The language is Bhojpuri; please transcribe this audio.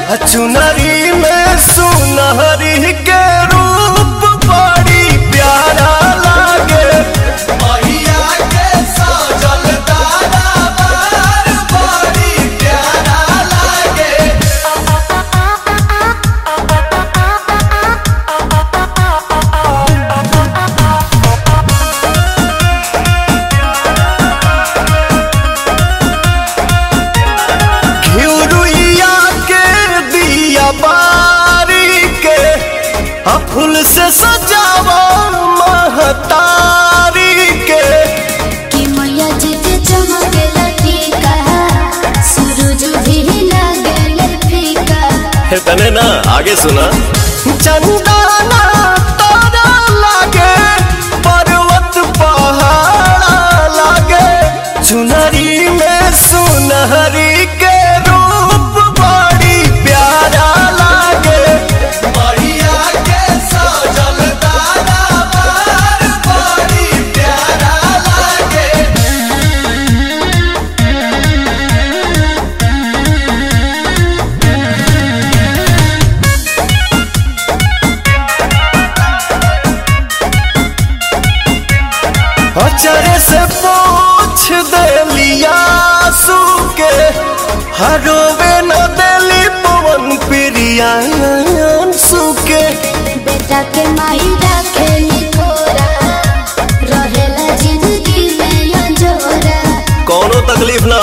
चुनरी में सुनहरी के रूप बड़ी प्यारा लागे मैया के सजल दरबार बड़ी प्यारा लागे घिउरुइया के दिया बारी के आ फूल से सजावा महतारी के कि मैया जी के चमकेला टीका सूरज भी लागेला फीका हे तने ना आगे सुना चंदाना तारा लागे पर्वत पहाड़ा लागे चुनरी में सुनहरी के रूप बड़ी प्यारा लागे बढ़िया के सजल दरबार बड़ी प्यारा लागे अचरे से पूछ देलिया के हरोवे न देली पवन प्रिया सुके बेटा के माई रखेली थोरा रहेला जिंदगी में अंजोरा कोनो तकलीफ ना